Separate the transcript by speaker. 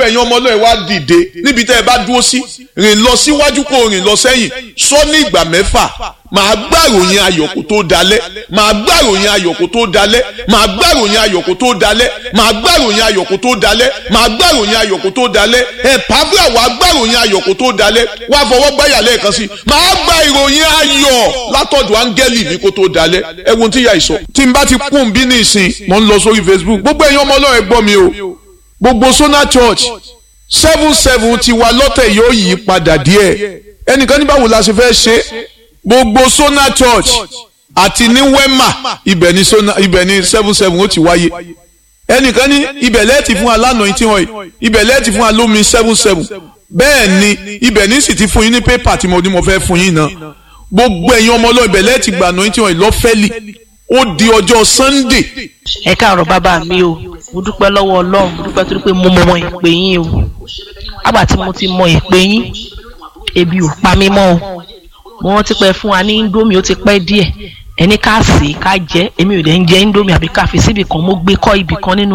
Speaker 1: ẹ̀yin ọmọ ọlọ́run wá dìde níbi tẹ́ ẹ bá dúró sí rìn lọ síwájú kó rìn lọ sẹ́yìn sọ ní ìgbà mẹ́fà màá gbàròyìn ayọ̀ kó tó dalẹ̀ màá gbàròyìn ayọ̀ kó tó dalẹ̀ màá gbàròyìn ayọ̀ kó tó dalẹ̀ màá gbàròyìn ayọ̀ kó tó dalẹ̀ màá gbàròyìn ayọ̀ kó tó dalẹ̀ ẹ̀ pàbíà wàá gbàròyìn ayọ̀ kó tó dalẹ̀ wàá fọwọ́ gbáyà lẹ́ẹ̀kan sí màá gba ìròyìn ayọ̀ látọ̀dọ̀ áńgẹ́lì mi kó tó dalẹ̀ ẹ wo tí ìyá ìsọ. tí n bá ti kún bí ní ìsìn mò ń lọ sórí Facebook gbogbo ẹ̀yin ọmọ ọlọ́run ẹ gbọ́ mi o gbogbo Sona Church seven seven ti wa lọ́tẹ̀ yóò yí padà díẹ̀ ẹnìkan ní báwo la ṣe fẹ́ ṣe gbogbo Sona Church àti ní Wema ibẹ̀ ni Sona ibẹ̀ ni seven seven ó ti wáyé ẹnìkan ní ibẹ̀ lẹ́ẹ̀tì fún alánà yìí tí wọ́n yìí ibẹ̀ lẹ́ẹ̀tì fún alómi seven seven bẹ́ẹ̀ ni ibẹ̀ ní sì ti fún yín ní pépà tí mo ní mo fẹ́ fún yín náà gbogbo ẹ̀yin ọmọ ọlọ́ọ̀ ibẹ̀ lẹ́ẹ̀tì gbànà yìí tí wọ́n yìí lọ́fẹ́lì ó di ọjọ́ Sunday
Speaker 2: ẹ káàárọ̀ bàbá mi o mo dúpẹ́ lọ́wọ́ Ọlọ́run mo dúpẹ́ torí pé mo mọ ìpè yín o àgbà tí mo ti mọ ìpè yín ebi ò pa mí mọ́ o mo rántí pé fún wa ní indomie ó ti pẹ́ díẹ̀ ẹni ká sè é ká jẹ èmi ò dẹ̀ ń jẹ indomie àbí ká fi síbì kan mo gbé kọ́ ibì kan nínú